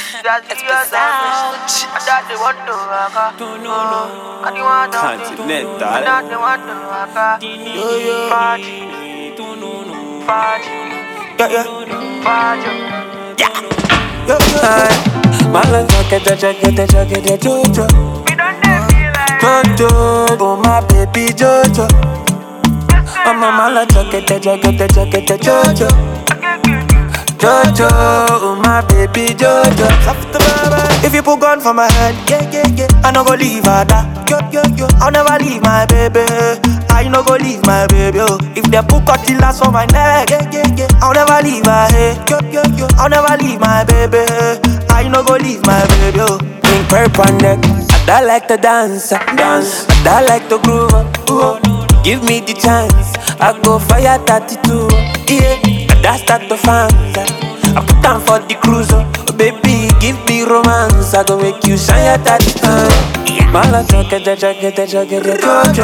It's the sound. I thought they want to rock. I didn't want to. Continental. I thought they want to rock. Yo yo. Party. Party. Yeah, yeah. Party. Yo, yo. Mala jake de jake de jake de jojo. We don't dey feel like. Jojo, oh my baby Jojo. Oh my mala jake de jake de jake de jojo. Jojo, oh my baby Jojo. If you put gun for my head, yeah, yeah, yeah, I no go leave her da. Yo, yo, yo, I'll never leave my baby. I no go leave my baby. Oh. If they put cutlass for my neck, yeah, yeah, yeah, I'll never leave her. Hey, yo, yo, yo, I'll never leave my baby. I no go leave my baby. Oh. Pink purple on neck, I like to dance, uh, dance. I like to groove. uh, ooh, oh. Give me the chance, I go fire 32. Yeah, that's that the fans. uh. I put down for the cruise, oh baby, give me romance. I go make you shine your daddy time. Mala jake de jake de jake de jojo,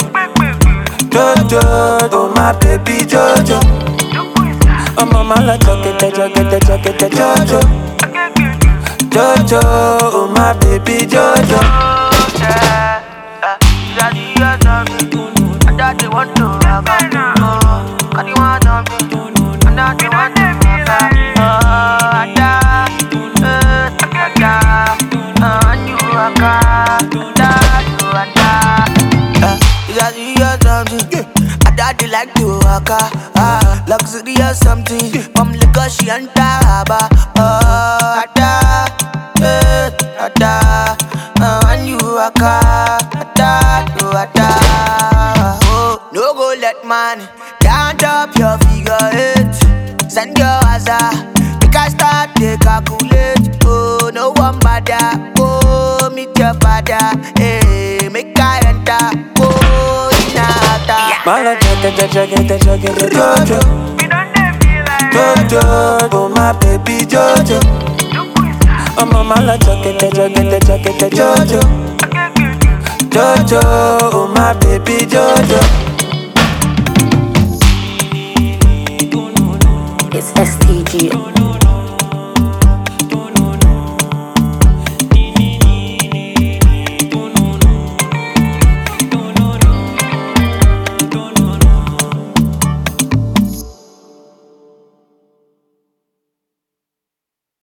jojo, oh my baby jojo. Oh my mala jake de jake de jake de jojo, jojo, oh my baby jojo. Yeah. Uh, Daddy, you something. I thought they want to rock. I didn't want something. I thought they want to rock. Oh, I thought. Uh, I thought. Uh, and you rock. I thought you rock. Uh, Daddy, you something. I thought they like to rock. Ah, luxury or something. From Lagos, she and Taraba. Oh, I thought. Uh, I thought. Uh, and you rock. I thought you rock. Oh, no go let money count up your figure eight. Send your answer. Make I start to calculate. Oh, no one bother. Oh, meet your father. Hey, make I enter. Oh, inata. Mala jake de jake de jake de jojo, We don't dey feel like jojo, oh my baby jojo. Oh my mala jake de jake de jake de jojo, jojo, oh my baby jojo. It's STG.